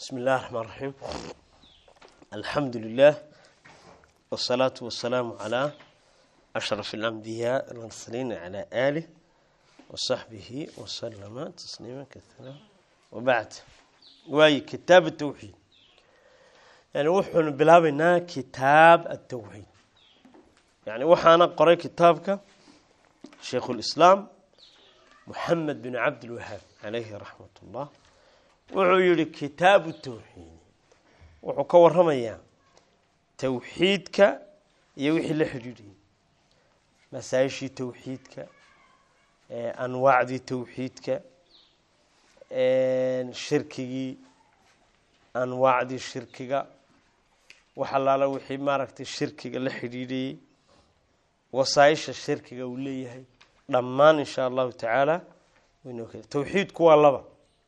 بسم الله الرحمن الرحيم الحمد لله والصلاة والسلام على أشرف الأنبياء والمرسلين على آله وصحبه وسلم تسليما كثيرا وبعد واي كتاب التوحيد يعني وحن بلابنا كتاب التوحيد يعني وحنا قرأ كتابك شيخ الإسلام محمد بن عبد الوهاب عليه رحمة الله wuxuu yihi kitaabu tawxiid wuxuu ka waramayaa tawxiidka iyo wixii la xidhiidhiyay masaa-ishii tawxiidka anwaacdii tawxiidka shirkigii anwaacdii shirkiga wax allaala wixii maaragtay shirkiga la xidhiidhayey wasaaisha shirkiga uu leeyahay dhammaan insha allahu tacaala tawxiidku waa laba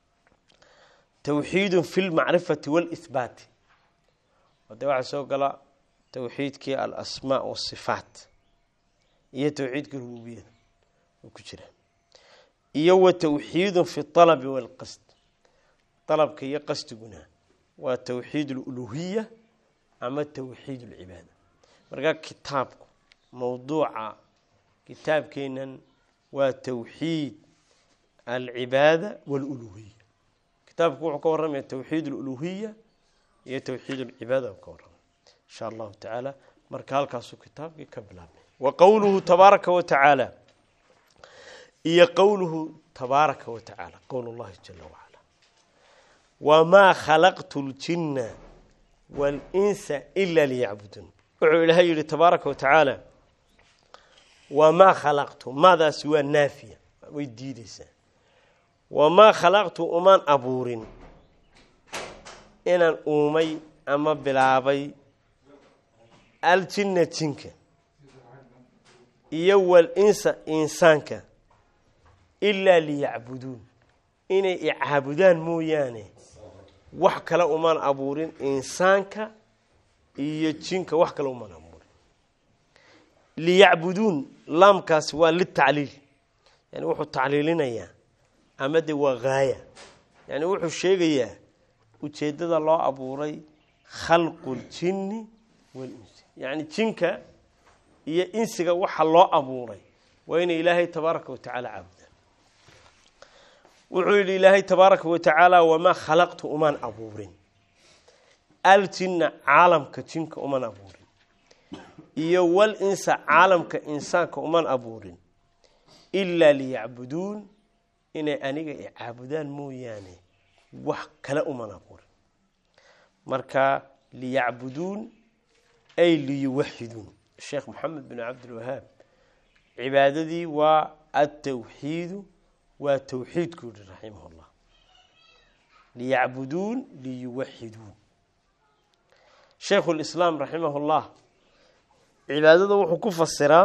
twxiid fi lmacrifati wاlihbaati de waxaa soo gala towxiidkii alasmaa wasifaat iyo towxiidkii rububiyada oo ku jira iyo wa towxiidu fi alabi wاlqasd alabka iyo qasdiguna waa towxiid اluluhiya ama towxiid اlcibaada markaa kitaabku mowduuca kitaabkeenan waa towxiid alcibaada wاluluhiya kitaabku wuxuu ka warramaya towxiid aluluhiya iyo towxiid alcibaada ka warramaya insha allahu tacaala marka halkaasuu kitaabkii ka bilaabmay wa qowluhu tabaaraka wa tacaala iyo qowluhu tabaaraka wa tacaala qowl llahi jala wacala wamaa khalaqtu ljina walinsa ila liyacbuduun wuxuu ilaahay yihi tabaaraka wa tacaala wamaa khalaqtu maadaasi waa naafiya way diideysaa wamaa khalaqtu umaan abuurin inaan uumay ama bilaabay aljinna jinka iyo walinsa insaanka ilaa liyacbuduun inay icaabudaan mooyaane wax kale umaan abuurin insaanka iyo jinka wax kale umaan abuurin liyacbuduun laamkaasi waa litacliil yani wuxuu tacliilinayaa ama de waa haaya yani wuxuu sheegayaa ujeeddada loo abuuray khalqu ljinni walinsi yacni jinka iyo insiga waxa loo abuuray waa inay ilaahay tabaaraka wa tacaala caabudaan wuxuu yidhi ilaahay tabaaraka wa tacaala wamaa khalaqtu umaan abuurin aljinna caalamka jinka umaan abuurin iyo wal insa caalamka insaanka umaan abuurin ilaa liyacbuduun inay aniga i caabudaan mooyaane wax kale uman abuurin marka liyacbuduun ay liyuwaxiduun sheekh moxamed bin cabdilwahaab cibaadadii waa atawxiidu waa towxiidku yihi raximah llah liyacbuduun liyuwaxiduun shaykhu lislaam raximah llah cibaadada wuxuu ku fasiraa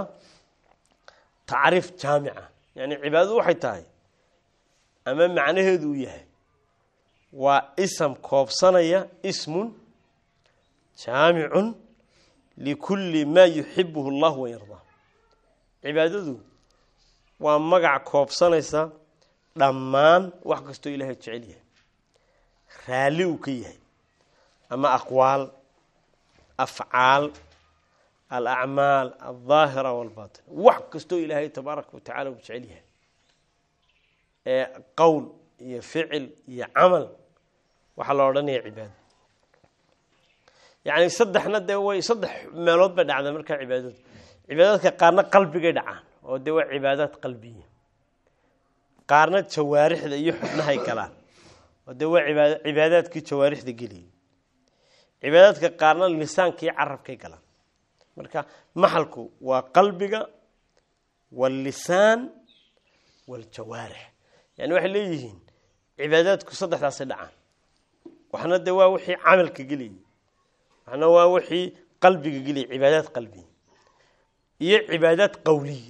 tacriif jaamica yani cibaadadu waxay tahay ama macnaheedu uu yahay waa ism koobsanaya ismun jaamicun likulli maa yuxibuhu allah wayardaa cibaadadu waa magac koobsanaysa dhammaan wax kastoo ilaahay jecel yahay raalli uu ka yahay ama aqwaal afcaal alacmaal aldaahira walbatin wax kastoo ilaahay tabaaraka wa tacala uu jecel yahay ee qowl iyo ficil iyo camal waxaa la odhanaya cibaado yacni saddexna dee way saddex meelood bay dhacdaa markaa cibaadadu cibaadaadka qaarna qalbigay dhacaan oo dee waa cibaadaad qalbiya qaarna jawaarixda iyo xubnahay galaan oo dee waa ibaad cibaadaadkii jawaarixda geliyay cibaadaadka qaarna lisaankii carabkay galaan marka maxalku waa qalbiga waallisaan waaljawaarix yani waxay leeyihiin cibaadaadku saddexdaasay dhacaan waxna dee waa wixii camalka geliyay waxna waa wixii qalbiga geliyay cibaadaad qalbiya iyo cibaadaad qowliya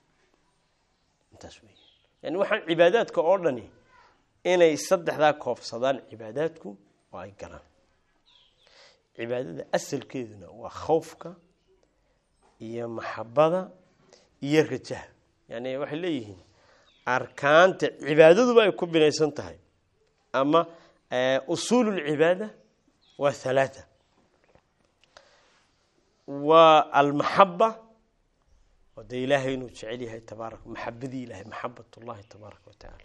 intaas wey yani waxaan cibaadaadka oo dhani inay saddexdaa koobsadaan cibaadaadku oo ay galaan cibaadada asalkeeduna waa khawfka iyo maxabada iyo rajaha yani waxay leeyihiin arkaanta cibaadaduba ay ku binaysan tahay ama usuul lcibaada waa halaata waa almaxaba oo dee ilaahay inuu jecel yahay tabaaraka maxabadii ilahay maxabat llahi tabaaraka wa tacaala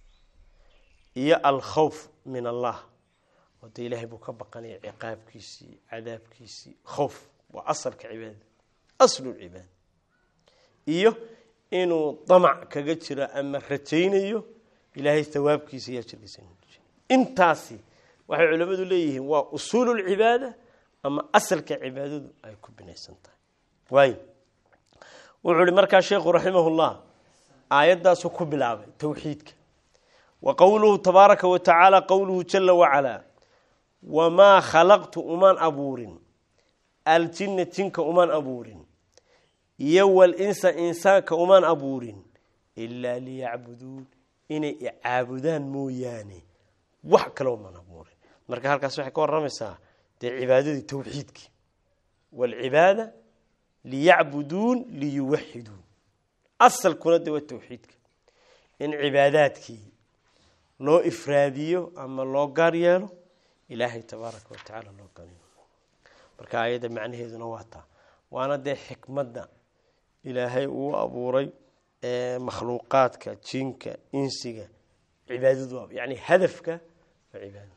iyo alkhawf min allah oo dee ilaahay buu ka baqanaya ciqaabkiisii cadaabkiisii khowf waa asalka cibaadada aslu lcibaada iyo inuu damac kaga jiro ama rajaynayo ilaahay hawaabkiisa iyo ajirkiisa intaasi waxay culimmadu leeyihiin waa usuulu lcibaada ama asalka cibaadadu ay ku binaysan tahay waay wuxuu ihi markaa sheekhu raximahullah aayaddaasuu ku bilaabay towxiidka wa qowluhu tabaaraka wa tacaala qowluhu jala wacalaa wamaa khalaqtu umaan abuurin aljinna jinka umaan abuurin iyo walinsa insaanka umaan abuurin ilaa liyacbuduun inay icaabudaan mooyaane wax kale umaan abuurin marka halkaas waxay ka waramaysaa dee cibaadadii towxiidkii waalcibaada liyacbuduun liyuwaxiduun asalkuna dee waa towxiidka in cibaadaadkii loo ifraadiyo ama loo gaar yeelo ilaahay tabaaraka wa tacaala loo gaar yeelo marka ayadda macnaheeduna waa taa waana dee xikmadda ilaahay uu abuuray makhluuqaadka jinka insiga cibaadadu yani hadafka waa cibaada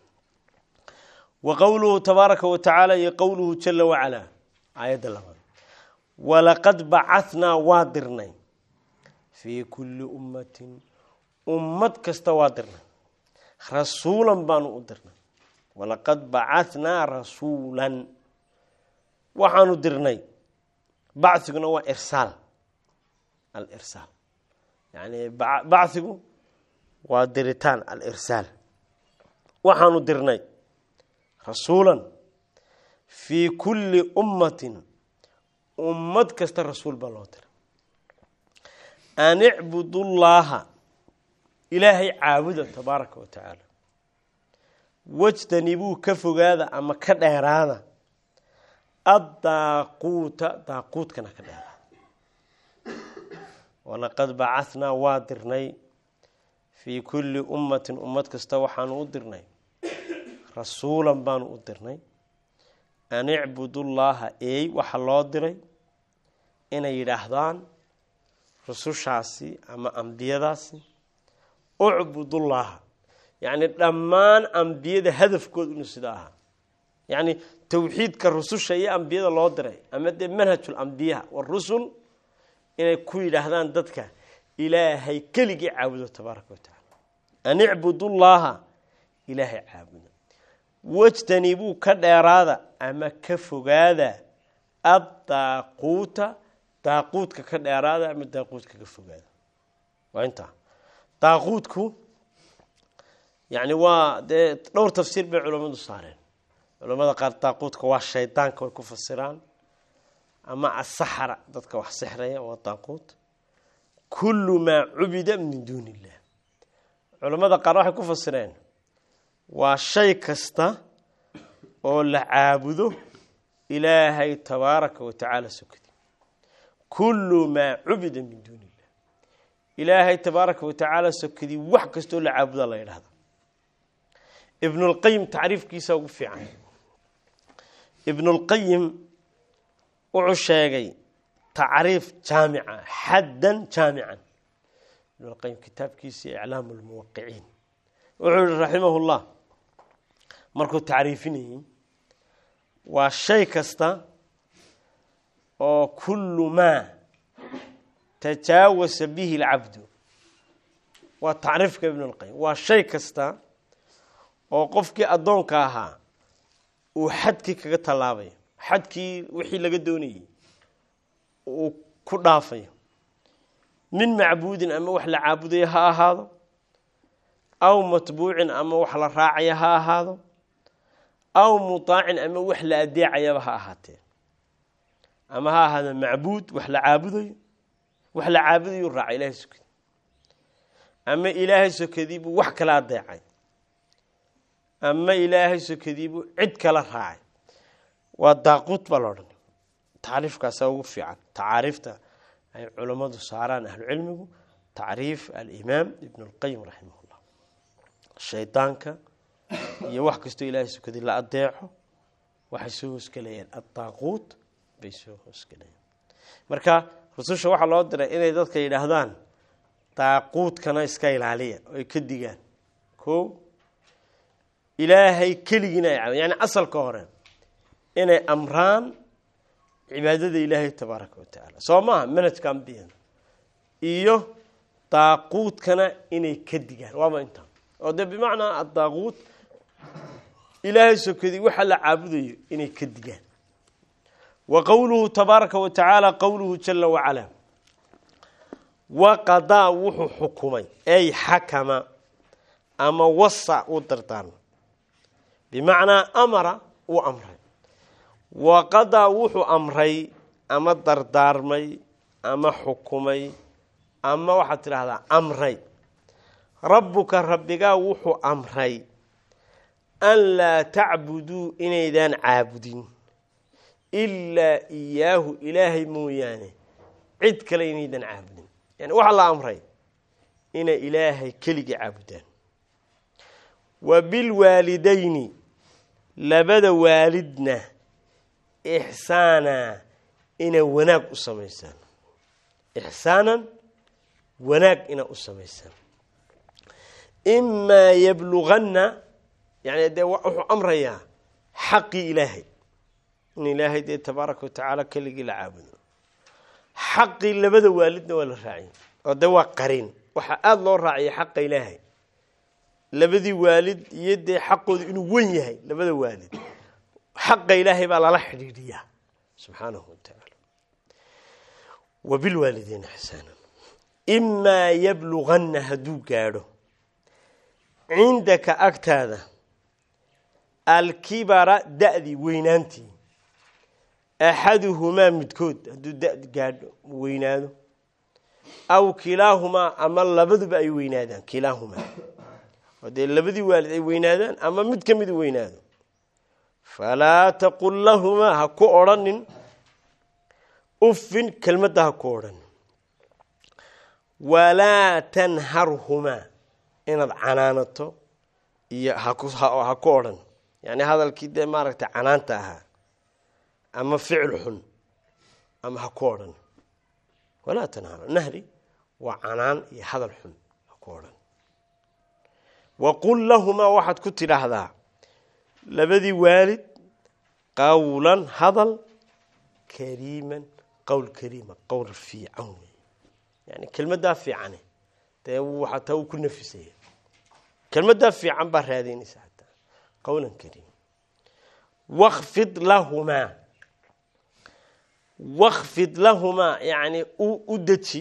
wa qowluhu tabaaraka wa tacaala iyo qowluhu jala wacalaa aayadda labaad walaqad bacanaa waa dirnay fii kulli ummatin ummad kasta waa dirnay rasuulan baanu u dirnay walaqad bacanaa rasuulan waxaanu dirnay baciguna waa irsaal alirsaal yani bachigu waa diritaan alirsaal waxaanu dirnay rasuulan fii kulli ummatin ummad kasta rasuul baa loo diray an icbudullaaha ilaahay caabuda tabaaraka wa tacaala wajtanibuu ka fogaada ama ka dheeraada addaaquuta daaquudkana ka dheeraada walaqad bacanaa waa dirnay fii kulli ummatin ummad kasta waxaanu u dirnay rasuulan baanu u dirnay an icbudullaaha eey waxa loo diray inay yidhaahdaan rusushaasi ama ambiyadaasi ucbudullaaha yacni dhammaan ambiyada hadafkooda inuu sida ahaa yacni towxiidka rususha iyo ambiyada loo diray ama dee manhajul ambiyaha warusul inay ku yidhaahdaan dadka ilaahay keligii caabudo tabaaraka wa tacaala an icbudullaaha ilaahay caabuda wajtanibuu ka dheeraada ama ka fogaada addaaquuta daaquudka ka dheeraada ama daaquudka ka fogaada waa intaa daaquudku yani waa dee dhowr tafsiir bay culammadu saareen culamada qaar daaquudka waa shaydaanka way ku fasiraan ama asaxra dadka wax sixraya waa daaquud kullu maa cubida min duuni illah culamada qaar waxay ku fasireen waa shay kasta oo la caabudo ilaahay tabaaraka wa tacaala sokadi kullu maa cubida min duuni illah ilaahay tabaaraka wa tacaala sokadii wax kastoo la caabuda la yidhahda ibnulqayim tacriifkiisa ugu fiican ibnulqayim wuxuu sheegay tacriif jaamica xaddan jaamican ibnulqayim kitaabkiisa iclaamu lmuwaqiciin wuxuu yihi raximah llah markuu tacriifinayey waa shay kasta oo kullu maa tajaawasa bihi lcabdu waa tacriifka ibn اlqayim waa shay kasta oo qofkii addoonka ahaa uu xadkii kaga tallaabayo xadkii wixii laga doonayey uu ku dhaafayo min macbuudin ama wax la caabudayo ha ahaado aw matbuucin ama wax la raacaya ha ahaado aw mutaacin ama wax la adeecayaba ha ahaatee ama ha ahaado macbuud wax la caabudayo wax la caabudayu raaca ilahay sokadii ama ilaahay sokadiibuu wax kala adeecay ama ilaahay sokadiibuu cid kala raacay waa daaquud baa la odhan tacriifkaasaa ugu fiican tacaariifta ay culammadu saaraan ahlucilmigu tacriif alimaam ibn اlqayim raximah llah shaydaanka iyo wax kastoo ilaahay sukaday la adeeco waxay soo hoosgelayaan addaaquut bay soo hoosgelayaan marka rususha waxaa loo diray inay dadka yidhaahdaan daaquudkana iska ilaaliya oo ay ka digaan ko ilaahay keligiina ay caabud yani asalka hore inay amraan cibaadada ilaahay tabaaraka wa tacaala soo maaha manajka ambiyada iyo daaquudkana inay ka digaan waaba intaa oo dee bimacnaa addaaquut ilaahay sokadii waxa la caabudayo inay ka digaan wa qowluhu tabaaraka wa tacaala qowluhu jala wacalaa waqadaa wuxuu xukumay ay xakama ama wasa u dardaarmay bimacnaa amara uu amray waqadaa wuxuu amray ama dardaarmay ama xukumay ama waxaad tidhaahdaa amray rabbuka rabbigaa wuxuu amray an laa tacbuduu inaydaan caabudin ilaa iyaahu ilaahay mooyaane cid kale inaydan caabudin yani waxaa la amray inay ilaahay keligii caabudaan wa bilwaalidayni labada waalidna ixsaana inay wanaag u samaysaan ixsaanan wanaag inay u samaysaan imaa yabluganna yani dee wuxuu amrayaa xaqii ilaahay in ilaahay dee tabaaraka watacaala keligii la caabudo xaqii labada waalidna waa la raaciyay oo dee waa qariin waxaa aada loo raaciyay xaqa ilaahay labadii waalid iyo dee xaqooda inuu wen yahay labada waalid xaqa ilaahay baa lala xidhiidhiyaa subxaanahu wa tacaala wa bilwaalidiina ixsaana imaa yabluganna hadduu gaadho cindaka agtaada alkibara da-dii weynaantii axaduhumaa midkood hadduu da gaadho weynaado aw kilaahumaa ama labaduba ay weynaadaan kilaahumaa oo dee labadii waalid ay weynaadaan ama mid ka mid weynaado falaa taqul lahumaa ha ku odrhanin uffin kelmadda ha ku odhanin walaa tanharhumaa inaad canaanato iyo ha ku odhan yani hadalkii dee maaragtay canaanta ahaa ama ficil xun ama ha ku odhan walaa tanhar nahri waa canaan iyo hadal xun ha ku odhan waqul lahumaa waxaad ku tidhaahdaa labadii waalid qawlan hadal kariiman qowl kariima qowl fiican wey yani kelmaddaa fiicane dee waxaa taa uu ku nafisaya kelmaddaa fiican baa raadaynaysa hataa qowlan kariima wakfid lahumaa wakfid lahumaa yani u deji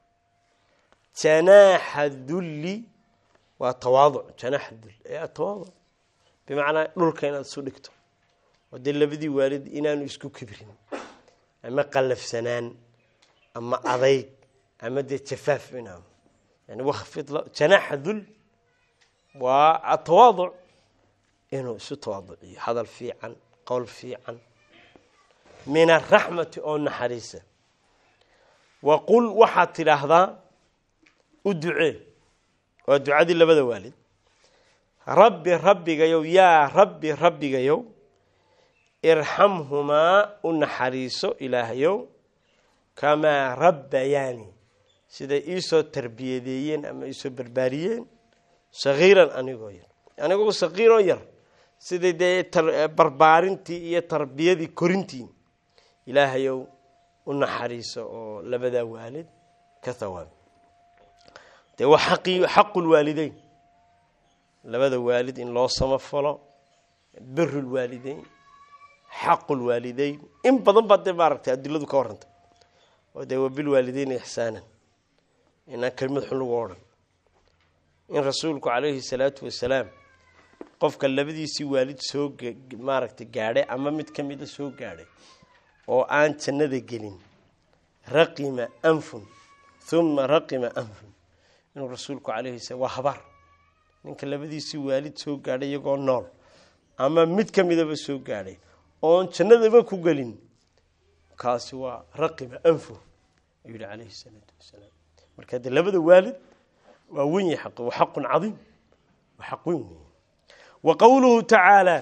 janaaxa dulli waa tawaaduc janaaxa dulli ee tawaaduc bimacnaa dhulka inaad isu dhigto oo dee labadii waalid inaanu isku kibrin ama qallafsanaan ama adayg ama dee jafaaf inaa yani wakfid janaaxa dul waa atawaaduc inuu isu tawaaduciyo hadal fiican qowl fiican min araxmati oo naxariisa waqul waxaad tidhaahdaa u ducee waa ducadii labada waalid rabbi rabbigayow yaa rabbi rabbigayow irxamhumaa u naxariiso ilaahayow kamaa rabbayaani siday iisoo tarbiyadeeyeen ama iisoo barbaariyeen sagiiran anigoo yar anigoo sagiiroo yar siday dee barbaarintii iyo tarbiyadii korintii ilaahayow u naxariiso oo labadaa waalid ka thawaabi dee waa xaqii xaqulwaalideyn labada waalid in loo samafalo birulwaalideyn xaqulwaalideyn in badan baa dee maaragtay adiladu ka warrantay oo dee waa bilwaalideyn ixsaanan inaan kelmad xun lagu odhan in rasuulku calayhi salaatu wasalaam qofka labadiisii waalid soo maaragtay gaadhay ama mid ka mida soo gaadhay oo aan jannada gelin raqima anfun uma raqima anfun inuu rasuulku calayhi sala waa habaar ninka labadiisii waalid soo gaadhay iyagoo nool ama mid ka midaba soo gaadhay oon jannadaba ku gelin kaasi waa raqima anfu ayuu yihi calayhi salaatu wasalaam marka dee labada waalid waa wen yahay xaqi waa xaqun cadiim waa xaq weyn wey wa qowluhu tacaala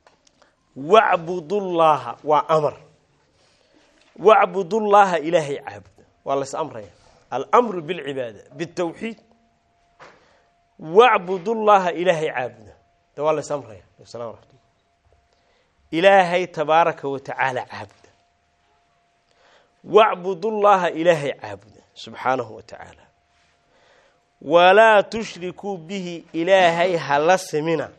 wacbudullaaha waa amar wacbudullaaha ilaahay caabuda waa lays amraya almru bilcibaada bitawxiid wacbudullaaha ilaahay caabuda de waa lays amraya salam raxmatullah ilaahay tabaaraka wa tacaala caabuda wacbudullaaha ilaahay caabuda subxaanahu wa tacaala walaa tushrikuu bihi ilaahay hala simina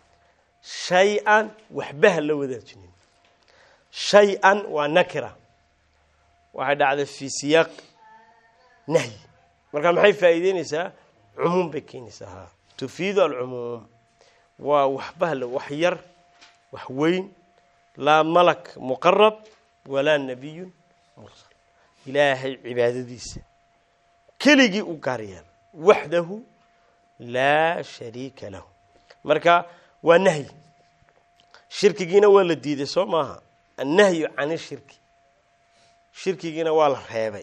shay-an waxba ha la wadaajinin shay-an waa nakira waxay dhacday fii siyaaq nahyi marka maxay faa'iideyneysaa cumuum bay keenaysaa ha tufiidu alcumuum waa waxba hala wax yar wax weyn laa malak muqarab walaa nabiyun mursal ilaahay cibaadadiisa keligii u gaar yeel waxdahu laa shariika lahu marka waa nahyi shirkigiina waa la diiday soo maaha annahyu can ishirki shirkigiina waa la reebay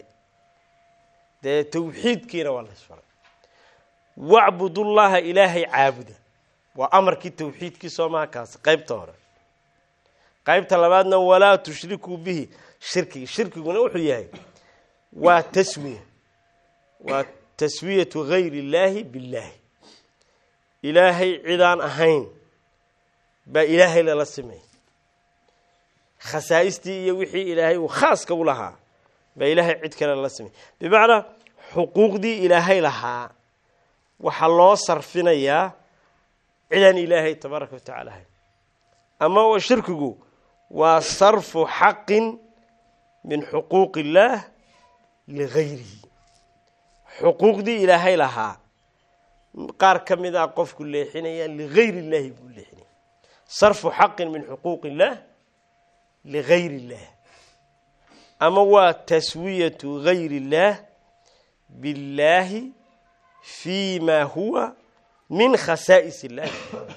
dee tawxiidkiina waa la isfaray wacbudullaaha ilaahay caabuda waa amarkii tawxiidkii soo maha kaasi qaybta hore qaybta labaadna walaa tushrikuu bihi shirkigi shirkiguna wuxuu yahay waa taswiya waa taswiyatu gayri illaahi billaahi ilaahay cidaan ahayn baa ilaahay lala simay khasaaistii iyo wixii ilaahay uu khaaska u lahaa baa ilaahay cid kale lala simay bimacnaa xuquuqdii ilaahay lahaa waxaa loo sarfinayaa cidaan ilaahay tabaaraka wa tacala ahayn ama shirkigu waa sarfu xaqin min xuquuq illaah ligayrihi xuquuqdii ilaahay lahaa qaar ka mid a qofku leexinaya ligayri illaahi buu leexinaya sarfu xaqin min xuquuq illaah ligayri illaah ama waa taswiyatu gayri illaah billaahi fi ma huwa min khasaa'is illahi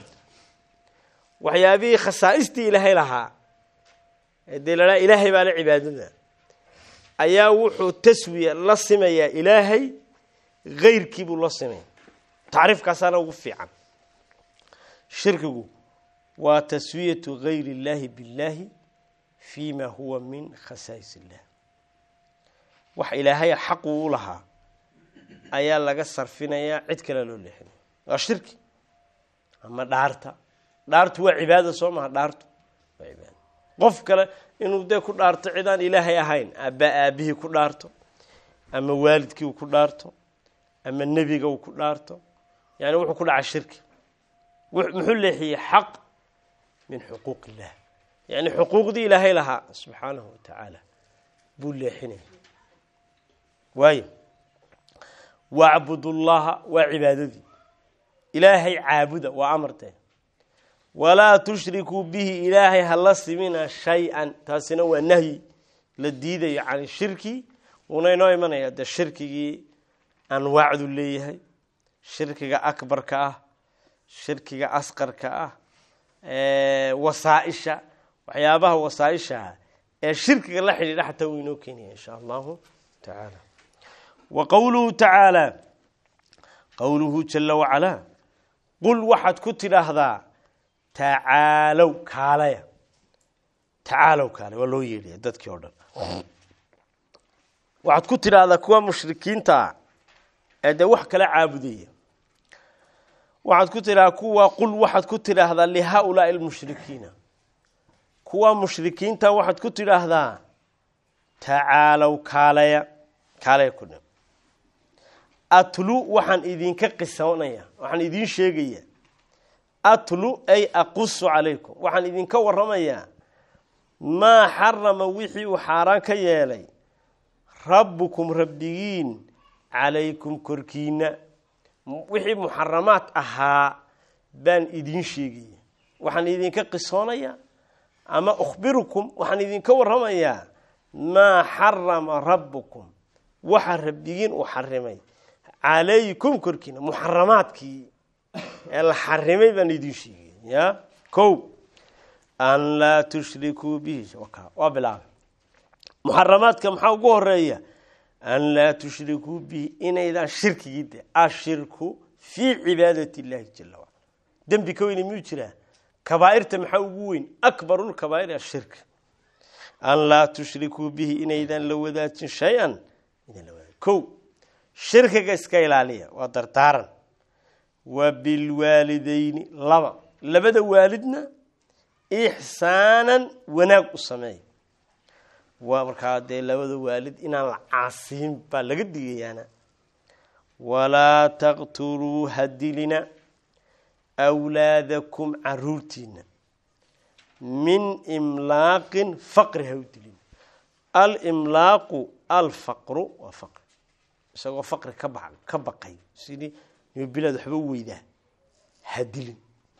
waxyaabihii khasaa'istii ilaahay lahaa dee la ilaahay baa la cibaadada ayaa wuxuu taswiya la simayaa ilaahay gayrkii buu la simaya tacriifkaasaana ugu fiican shirkigu waa taswiyatu gayri illaahi billaahi fi ma huwa min khasaa'is illah wax ilaahay xaqu u lahaa ayaa laga sarfinayaa cid kale loo leexinaya waa shirki ama dhaarta dhaartu waa cibaada soo maha dhaartu waa cibaada qof kale inuu dee ku dhaarto cidaan ilaahay ahayn aabaa aabihii ku dhaarto ama waalidkii uu ku dhaarto ama nebiga uu ku dhaarto yani wuxuu ku dhaca shirki muxuu leexiyey xaq min xuquuq illah yani xuquuqdii ilaahay lahaa subxaanahu wa tacaala buu leexinaya waayo wacbudullaha waa cibaadadii ilaahay caabuda waa amarteen walaa tushrikuu bihi ilaahay hala simina shay-an taasina waa nahyi la diidayo can shirki wuuna inoo imanaya dee shirkigii anwaacdu leeyahay shirkiga akbarka ah shirkiga asqarka ah wasaaisha waxyaabaha wasaaisha ee shirkiga la xidhiidha xataa wuu inoo keenaya insha allahu tacaala wa qowluhu tacaala qowluhu jala wacalaa qul waxaad ku tidhaahdaa tacaalow kaalaya tacaalow kaale waa loo yeedhaya dadkii oo dhan waxaad ku tidhaahdaa kuwa mushrikiintaa ee dee wax kala caabudaya waxaad ku tidhahdaa kuwa qul waxaad ku tidhaahdaa lihaa-ulaai almushrikiina kuwa mushrikiinta waxaad ku tidhaahdaa tacaalow kaalaya kaalaya ku dhan atlu waxaan idinka qisoonaya waxaan idiin sheegaya atlu ay aqusu calaykum waxaan idinka waramayaa maa xarama wixii uu xaaraan ka yeelay rabbukum rabbigiin calaykum korkiina wixii muxaramaad ahaa baan idiin sheegaya waxaan idinka qisoonaya ama ukhbirukum waxaan idinka waramayaa maa xarama rabbukum waxa rabbigiin uu xarimay calaykum korkiina muxaramaadkii ee la xarimay baan idiin sheegay ya ko an laa tushrikuu bihi waa bilaabay muxaramaadka maxaa ugu horeeya an laa tushrikuu bihi inaydaan shirkigii de ashirku fii cibaadati illahi jala wacala dembi ka weyni miyuu jiraa kabaa'irta maxaa ugu weyn akbarulkabaa'ir ashirk an laa tushrikuu bihi inaydan la wadaajin shay-an ko shirkiga iska ilaaliya waa dardaaran wa bilwaalideyni laba labada waalidna ixsaanan wanaag u sameey waa markaa dee labada waalid inaan la caasiin baa laga digayaana walaa taqtuluu hadilina awlaadakum caruurtiina min imlaaqin faqri ha u dilin alimlaaqu alfaqru waa faqri isagoo faqri ka ba ka baqay sidii nimabilaad waxba weydaa ha dilin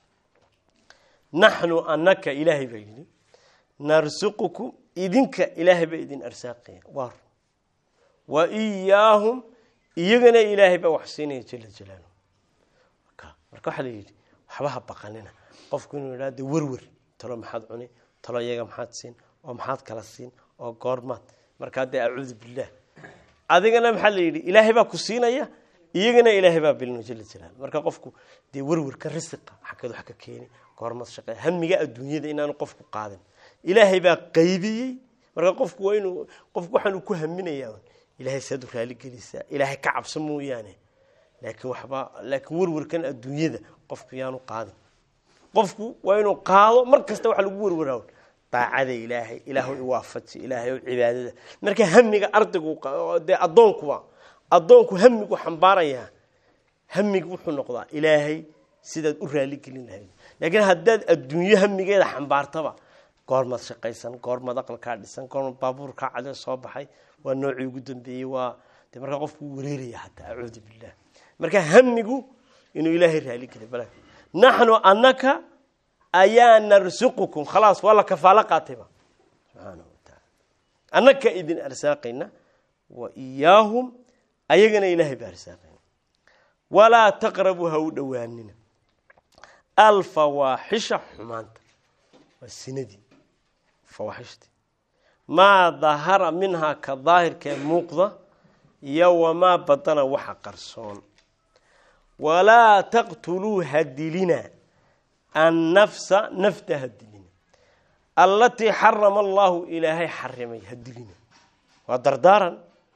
naxnu anaka ilaahay baa yidhi narsuqukum idinka ilaahay baa idin arsaaqaya waa wa iyaahum iyagana ilaahay baa wax siinaya jala jalaaluh marka waxaa la yidhi waxba ha baqanina qofku inuu yidhaha de werwer talo maxaad cuni talo iyaga maxaad siin oo maxaad kala siin oo goormaad markaa dee acuudu billaah adigana maxaa la yidhi ilaahay baa ku siinaya iyagana ilaahay baa bilino jala jalaal marka qofku dee werwerka risiqa xaggeed wax ka keeni goormaad shaqe hamiga adduunyada inaanu qofku qaadin ilaahay baa qaybiyey marka qofku waa inuu qofku waxaanu ku haminayaa ilaahay saad u raaligelisaa ilaahay ka cabso mooyaane laakiin waxba laakiin werwerkan adduunyada qofku yaanu qaadin qofku waa inuu qaado mar kasta waxa lagu werwaraa daacada ilaahay ilaahu iwaafaji ilaahay cibaadada marka hamiga ardaygu dee addoonkuba addoonku hamigu xambaarayaa hamiga wuxuu noqdaa ilaahay sidaad u raaligelin lahayd laakiin haddaad adduunyo hamigeeda xambaartaba goormaad shaqaysan goormaad aqalkaa dhisan goormaad baabuurkaa cade soo baxay waa noocii ugu dambeeyey waa de markaa qofku wareeraya hataa acuudu billah marka hamigu inuu ilaahay raaligeliy bal naxnu anaka ayaa narsuqukum khalaas waa la kafaalo qaatayba subxaana wa taala annaka idin arsaaqayna wa iyaahum ayagana ilaahay baa arsaaqayna walaa taqrabuu ha u dhowaanina alfawaaxisha xumaanta waa sinadii fawaaxishtii maa dahara minhaa ka daahirkee muuqda iyo wamaa badana waxa qarsoon walaa taqtuluu hadilina annafsa nafta hadilina allatii xarama allahu ilaahay xarimay hadilina waa dardaaran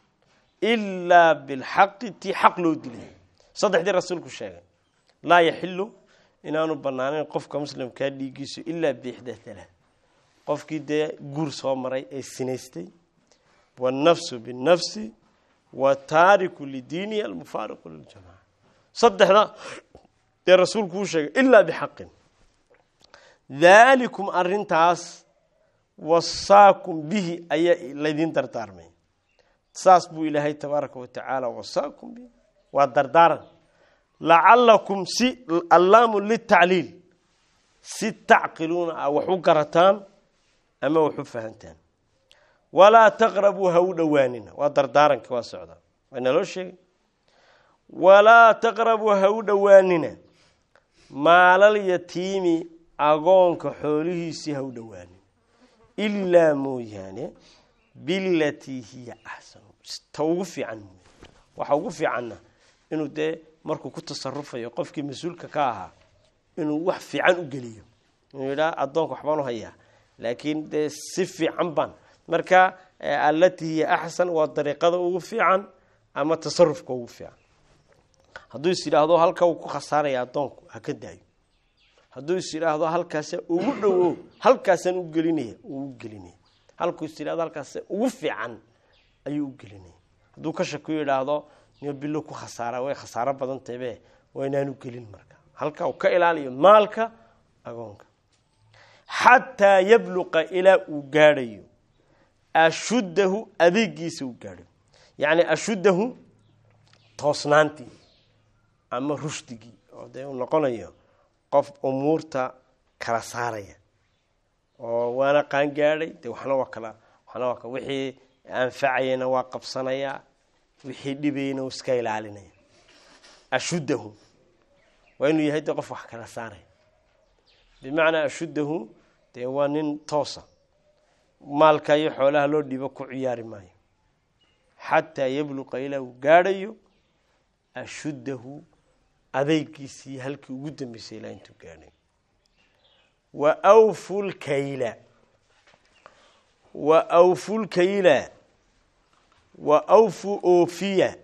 ilaa bilxaqi tii xaq loo dilay saddexdii rasuulku sheegay laa yaxilu inaanu banaanayn qofka muslimkaa dhiigiisu ilaa biixdaa halaa qofkii dee guur soo maray ee sinaystay wannafsu binnafsi wataariku lidiinihi almufaariqu liljamaca saddexda dee rasuulku uu sheegay ilaa bixaqin daalikum arintaas wasaakum bihi ayaa laydin dardaarmay saas buu ilaahay tabaaraka wa tacaala wasaakum bihi waa dardaaran lacalakum si allaamu litacliil si tacqiluuna ah wax u garataan ama wax u fahantaan walaa taqrabuu ha u dhowaanina waa dardaaranki waa socdaa waa naloo sheegay walaa taqrabuu ha u dhowaanina maalal yatiimi agoonka xoolihiisii ha u dhowaanina ilaa mooyaane bilatii hiya axsanu ta ugu fiican mooy waxa ugu fiicanna inuu dee markuu ku tasarufayo qofkii mas-uulka ka ahaa inuu wax fiican u geliyo inuu yidhaha addoonka waxbaan u hayaa laakiin dee si fiican baan marka allatii hiya axsan waa dariiqada ugu fiican ama tasarufka ugu fiican hadduu is yidhaahdo halka uu ku khasaaraya addoonku ha ka daayo hadduu is yidhaahdo halkaasa ugu dhowo halkaasaan u gelinaya uu u gelinaya halkuu is yidhahdo halkaas ugu fiican ayuu u gelinaya hadduu ka shaku yidhaahdo bilo ku khasaara way khasaaro badan tabe waa inaanu gelin marka halka uu ka ilaaliyo maalka agoonka xataa yabluqa ilaa uu gaadhayo ashuddahu adeegiisa uu gaadhayo yacni ashuddahu toosnaantii ama rushdigii oo dee uu noqonayo qof umuurta kala saaraya oo waana qaan gaadhay de waxna waa kala waxna waa wixii anfacayana waa qabsanayaa wixii dhibayna uu iska ilaalinaya ashuddahu waa inuu yahay de qof wax kala saaraya bimacnaa ashuddahu dee waa nin toosa maalka iyo xoolaha loo dhiibo ku ciyaari maayo xataa yabluqa ilaa uu gaadhayo ashuddahu adeygiisii halkii ugu dambeysay ilaa intuu gaadhay wa awfu lkayla wa awfu lkayla wa awfu oofiya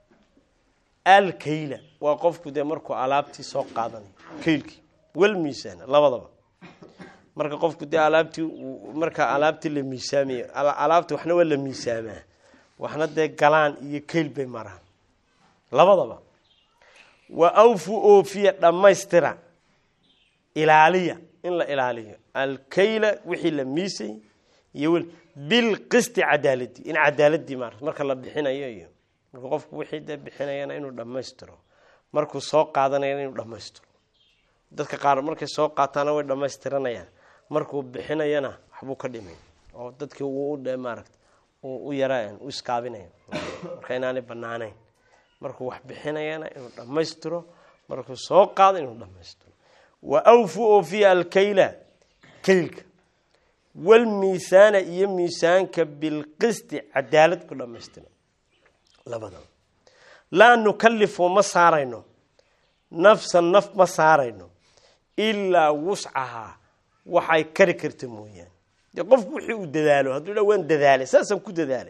alkayla waa qofku dee markuu alaabtii soo qaadanayo kaylkii wal miisaana labadaba marka qofku dee alaabtii marka alaabtii la miisaamayo alaabta waxna waa la miisaamaa waxna dee galaan iyo kayl bay maraan labadaba wa awfu oofiya dhammaystira ilaaliya in la ilaaliyo alkayla wixii la miisay iyo weli bilqisti cadaaladii in cadaaladii maarata marka la bixinayo iyo marka qofku wixii dee bixinayana inuu dhammaystiro markuu soo qaadanayana inuu dhammaystiro dadka qaar markay soo qaataana way dhammaystiranayaan markuu bixinayana waxbuu ka dhimay oo dadkii wuu u maarata u yara u iskaabinaya marka inaanay banaanayn markuu wax bixinayana inuu dhammaystiro markuu soo qaado inuu dhammaystiro wa awfu oofiya alkayla kaylka walmiisaana iyo miisaanka bilqisti cadaalad ku dhammaystira labadaba laa nukalifu ma saarayno nafsan naf ma saarayno ilaa wuscahaa waxay kari karta mooyaane dee qofku wixii uu dadaalo hadduu dha waan dadaalay saasaan ku dadaalay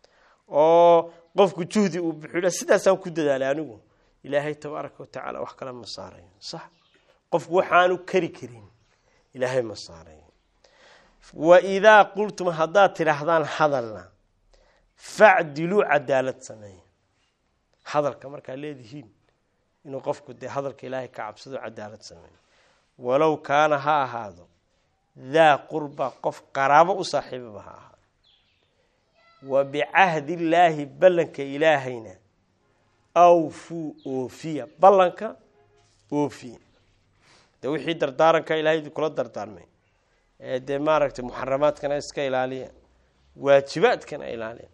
oo qofku juhdi uu buxu sidaasaan ku dadaalay anigu ilaahay tabaaraka watacaala wax kale ma saarayo sax qofku waxaanu kari karin ilaahay ma saarayo wa idaa qultum haddaad tidhaahdaan hadalna facdiluu cadaalad sameeya hadalka markaa leedihiin inuu qofku dee hadalka ilaahay ka cabsado cadaalad sameeyo walow kaana ha ahaado daa qurba qof qaraabo u saaxiibaba ha ahaado wa bicahdi illaahi ballanka ilaahayna awfuu oofiya ballanka oofiya dee wixii dardaaranka ilahay kula dardaarmay ee dee maaragtay muxaramaadkana iska ilaaliya waajibaadkana ilaaliya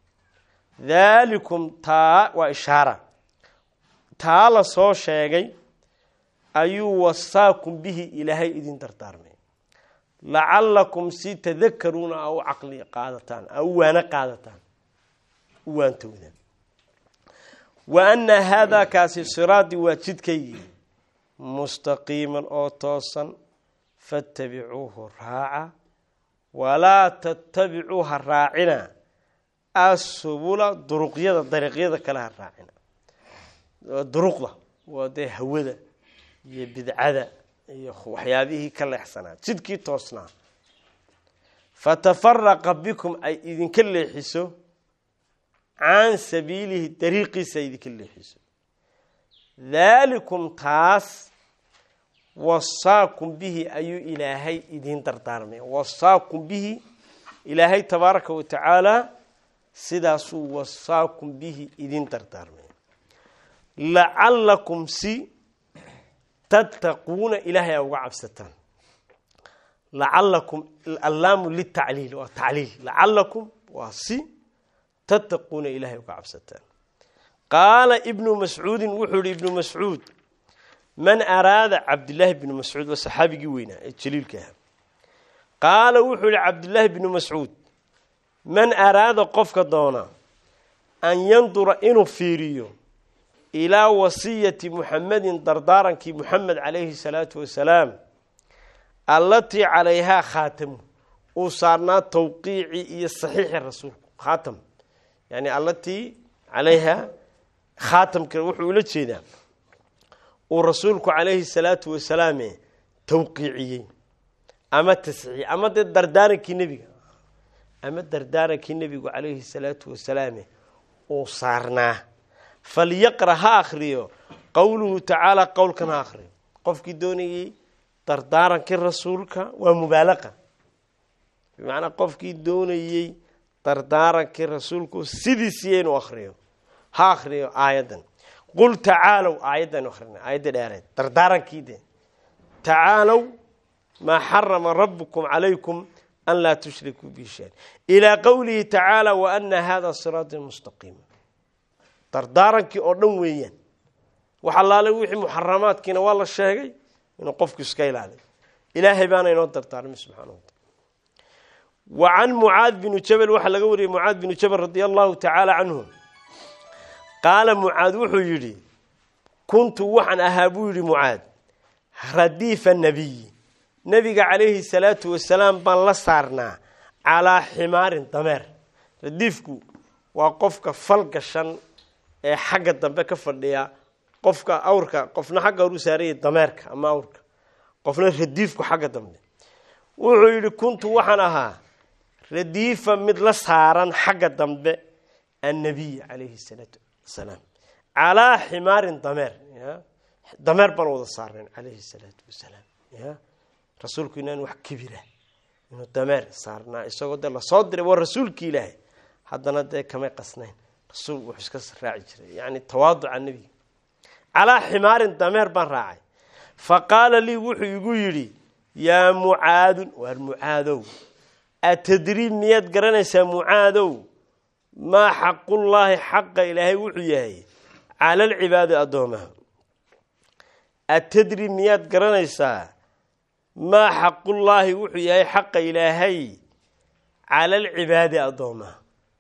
daalikum taa waa ishaara taa la soo sheegay ayuu wasaakum bihi ilaahay idin dardaarmay lacalakum si tadakaruuna a u caqli qaadataan a u waano qaadataan u waantowdaan wa anna haadaa kaasi siraadii waa jidkaygii mustaqiiman oo toosan fattabicuuhu raaca walaa tattabicuuha raacina asubula duruqyada dariiqyada kale ha raacina duruqda waa dee hawada iyo bidcada iyo waxyaabihii ka leexsanaa jidkii toosnaa fatafaraqa bikum ay idinka leexiso can sabiilihi dariiqiisa ay idinka leexiso daalikum taas wasaakum bihi ayuu ilaahay idiin dardaarmay wasaakum bihi ilaahay tabaaraka wa tacaala sidaasuu wasaakum bihi idiin dardaarmay lacalakum si tattaquuna ilaahay a uga cabsataan lacalakum allaamu litacliil waa tacliil lacalakum waa si tattaquuna ilaahay uga cabsataan qaala ibnu mascuudin wuxuu yihi ibnu mascuud man araada cabdillaahi bnu mascuud waa saxaabigii weynaa ee jaliilka ahaa qaala wuxuu yihi cabdillaahi bnu mascuud man araada qofka doona an yandura inuu fiiriyo ilaa wasiyati muxamedin dardaarankii muxamed calayhi salaatu wasalaam allatii calayhaa khaatamu uu saarnaa tawqiicii iyo saxiixi rasuulku khaatam yani allatii calayhaa khaatamka wuxuu ula jeedaa uu rasuulku calayhi salaatu wasalaame tawqiiciyey ama tasxiix ama dee dardaarankii nebiga ama dardaarankii nebigu calayhi salaatu wasalaame uu saarnaa falyaqra ha akriyo qowluhu tacaala qowlkan ha akriyo qofkii doonayey dardaarankii rasuulka waa mubaalaqa bimacnaa qofkii doonayey dardaarankii rasuulku sidiisiiya inuu akriyo ha akriyo aayaddan qul tacaalow aayaddan akrina aayadda dheereed dardaarankii de tacaalow maa xarama rabukum calaykum an laa tushrikuu bihi shay ilaa qowlihi tacaala wa ana hada siraatii mustaqiima dardaarankii oo dhan weeyaan wax allaale wixii muxaramaadkiina waa la sheegay inuu qofku iska ilaaliyo ilaahay baana inoo dardaarmay subxaana wa taala wa can mucaad binu jabal waxaa laga wariyey mucaad binu jabal radia allahu tacaala canhu qaala mucaad wuxuu yidhi kuntu waxaan ahaa buu yidhi mucaad radiifa nabiyi nebiga calayhi salaatu wasalaam baan la saarnaa calaa ximaarin dameer radiifku waa qofka fal gashan ee xagga dambe ka fadhiya qofka awrka qofna xagga hor u saaraya dameerka ama awrka qofna radiifku xagga dambe wuxuu yidhi kuntu waxaan ahaa radiifa mid la saaran xagga dambe annabiy calayhi salaatu wasalaam calaa ximaarin dameer dameer baan wada saarnayn calayhi salaatu wasalaam ya rasuulku inaan wax kibira inuu dameer saarnaa isagoo dee lasoo diray waa rasuulki ilaahay haddana dee kamay qasnayn rasuul wuxuu iska raaci jiray yani tawaaduca nebiga calaa ximaarin dameer baan raacay fa qaala lii wuxuu igu yidhi yaa mucaadun waar mucaadow atadrii miyaad garanaysaa mucaadow maa xaqullaahi xaqa ilaahay wuxuu yahay cala alcibaadi addoomaha atadri miyaad garanaysaa maa xaqullaahi wuxuu yahay xaqa ilaahay cala alcibaadi addoomaha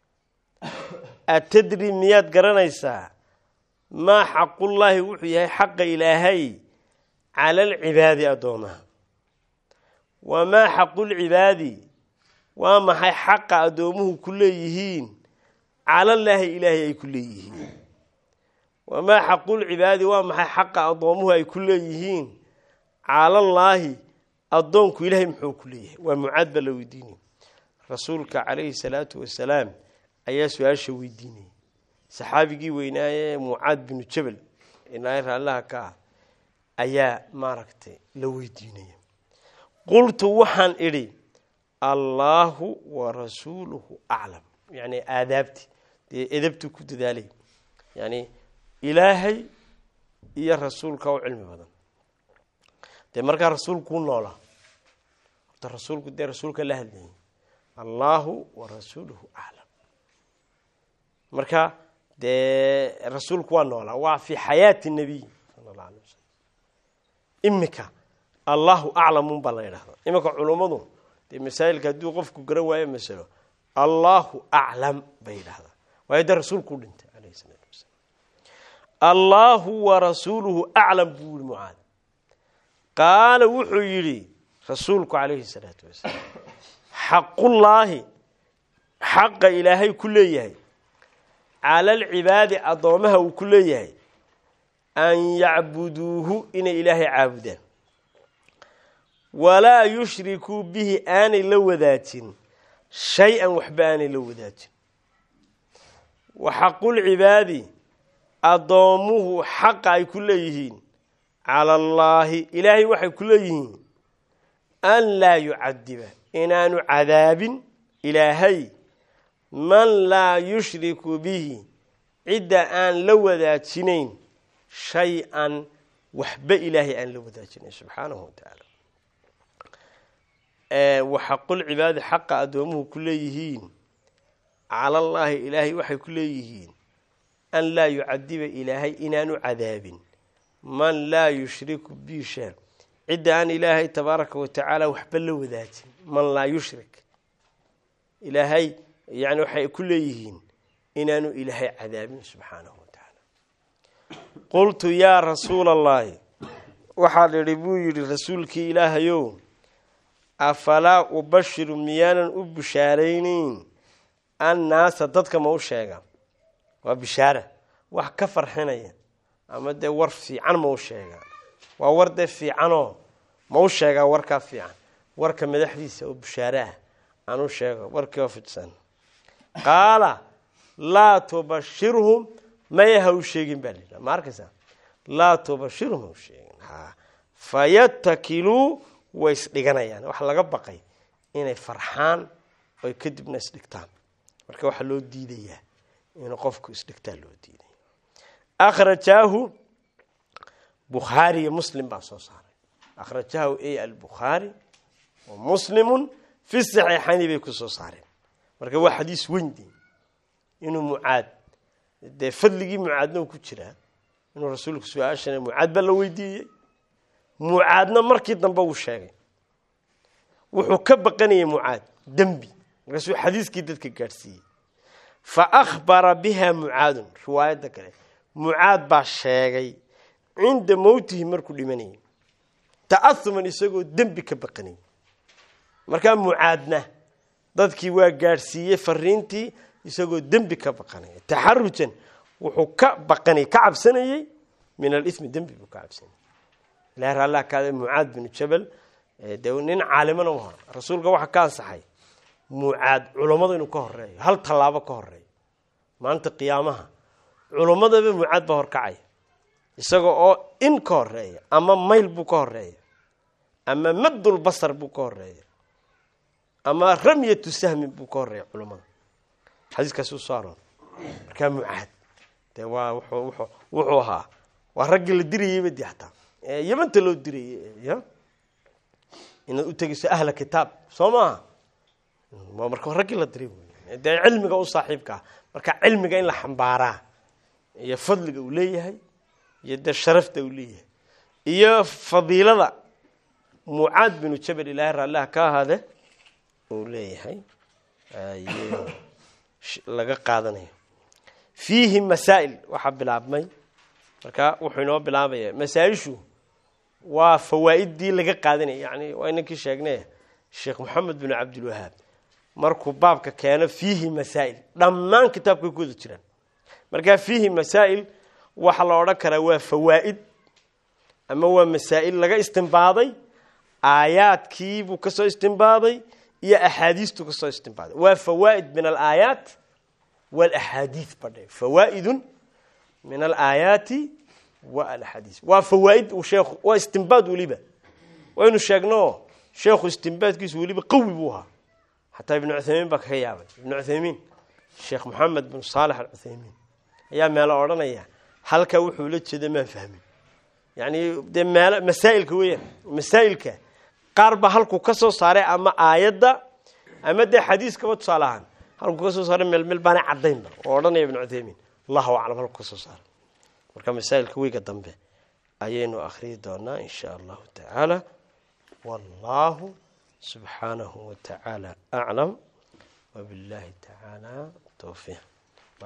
atadri miyaad garanaysaa maa xaqullaahi wuxuu yahay xaqa ilaahay cala alcibaadi addoomaha wamaa xaqulcibaadi waa maxay xaqa addoomuhu ku leeyihiin calallaahi ilaahay ay ku leeyihiin wamaa xaqulcibaadi waa maxay xaqa addoomuhu ay ku leeyihiin calallaahi addoonku ilaahay muxuu ku leeyahay waa mucaad baa la weydiinaya rasuulka calayhi salaatu wasalaam ayaa su-aasha weydiinayay saxaabigii weynaaye mucaad binu jabal ilaahay raallaha ka ah ayaa maaragtay la weydiinaya qultu waxaan idhi allaahu wa rasuuluhu aclam yani aadaabti dee edabtuu ku dadaalay yani ilaahay iyo rasuulka u cilmi badan dee markaa rasuulkuu noolaa horta rasuulku dee rasuulka la hadlayay allaahu wa rasuuluhu aclam marka dee rasuulku waa noolaa waa fi xayaati nabiy sala alla alay wasalam imika allahu aclamun baa la yidhahdaa iminka culummadu dee masaa'ilka hadduu qofku garan waayo masalo allahu aclam bay yidhahdaa waayo dee rasuulkuu dhintay alayhi salaatu wasalaam allaahu wa rasuuluhu aclam buu yihi mucaad qaala wuxuu yidhi rasuulku calayhi salaatu wasalaam xaqullaahi xaqa ilaahay ku leeyahay cala alcibaadi addoomaha uu ku leeyahay an yacbuduuhu inay ilaahay caabudaan walaa yushrikuu bihi aanay la wadaajin shay-an waxba aanay la wadaajin wa xaqulcibaadi addoomuhu xaqa ay ku leeyihiin cala allaahi ilaahay waxay ku leeyihiin an laa yucadiba inaanu cadaabin ilaahay man laa yushriku bihi cidda aan la wadaajinayn shay-an waxba ilaahay aan la wadaajinayn subxaanahu wa tacaala waxaqulcibaadi xaqa addoomuhu ku leeyihiin calallaahi ilaahay waxay ku leeyihiin an laa yucadiba ilaahay inaanu cadaabin man laa yushriku bi shay cidda aan ilaahay tabaaraka wa tacaala waxba la wadaajin man laa yushrik ilaahay yani waxay ku leeyihiin inaanu ilaahay cadaabin subxaanahu wa tacaala qultu yaa rasuula allaahi waxaa idhi buu yidhi rasuulkii ilaahayow afalaa ubashiru miyaanan u bishaaraynayn annaasa dadka ma u sheega waa bishaara wax ka farxinaya ama dee war fiican ma u sheegaa waa war dee fiicanoo ma u sheegaa warkaa fiican warka madaxdiisa oo bishaare ah aan u sheego warkii oo fidsan qaala laa tubashirhum maya ha u sheegin baa layidhaha ma arkaysaa laa tubashirhum ha u sheegin ha fayatakiluu way isdhiganayaan waxa laga baqay inay farxaan oy kadibna isdhigtaan marka waxaa loo diidayaa inuu qofku isdhigtaa loo diidaya akhrajaahu bukhaari iyo muslim baa soo saaray akhrajahu a albukhaari wa muslimun fi saxiixayni bay ku soo saareen marka waa xadiis weynde inuu mucaad dee fadligii mucaadna uu ku jiraa inuu rasuulku su-aashana mucaad baa la weydiiyey mucaadna markii dambe uu sheegay wuxuu ka baqanayay mucaad dembi markaasuu xadiiskii dadka gaadhsiiyey fa akhbara biha mucaadun riwaayadda kale mucaad baa sheegay cinda mowtihi markuu dhimanayay ta'ahuman isagoo dembi ka baqanay markaa mucaadna dadkii waa gaadhsiiyey fariintii isagoo dembi ka baqanaya taxarujan wuxuu ka baqanay ka cabsanayey min alismi dembi buu ka cabsanayay ilahi raallah kaada mucaad binu jabal de nin caalimana u hor rasuulka waxaa ka ansaxay mucaad culummada inuu ka horeeyo hal tallaabo ka horeeyo maanta qiyaamaha culummadaba mucaad baa horkacaya isaga oo in ka horeeya ama mayl buu ka horeeya ama maddul basar buu ka horeeya ama ramyatu sahmin buu ka horeeya culummada xadiiskaasi u soo aroor markaa mucaad de waa wuxuu wuxuu ahaa waa raggii la dirayeyba de hataa yamanta loo dirayey ya inaad u tegeyso ahla kitaab soo maaha waa marka raggii la diray wey dee cilmiga u saaxiibka ah marka cilmiga in la xambaaraa iyo fadliga uu leeyahay iyo dee sharafta uu leeyahay iyo fadiilada mucaad binu jabal ilaahay raalliha ka ahaade uu leeyahay laga qaadanayo fiihi masaa'il waxaa bilaabmay marka wuxuu inoo bilaabaya masaa-ishu waa fawaa'iddii laga qaadanaya yani waa inankii sheegnay sheekh moxamed bin cabdilwahaab markuu baabka keeno fiihi masaa'il dhammaan kitaabkay ku wada jiraan markaa fiihi masaa'il waxaa la odhan karaa waa fawaa'id ama waa masaa'il laga istimbaaday aayaadkiibuu ka soo istimbaaday iyo axaadiistuu ka soo istimbaaday waa fawaa'id min alaayaat walaxaadiid badhe fawaa'idun min alaayaati wa alaxaadiis waa fawaa'id uu sheekhu waa istimbaad weliba waynu sheegno sheekhu istimbaadkiisu weliba qawi buu ahaa xataa ibnu cuthaymiin baa kaga yaabay ibnu cuthaymiin sheekh moxamed bin saalex alcuthaymiin ayaa meelo odhanaya halkaa wuxuu la jeeda maan fahmin yani dee meel masaa'ilka weeyaan masaa'ilka qaar baa halkuu ka soo saaray ama aayadda ama dee xadiiskaba tusaale ahaan halkuu ka soo saaray meel meel baana caddaynba oo odhanaya ibnu cuthaymiin allahu aclam halkuu ka soo saaray marka masaa'ilka weyga dambe ayaynu akhriyi doonaa in sha allahu tacaala wallahu subxaanahu wa tacaala aclam wabillahi tacaala towfiiq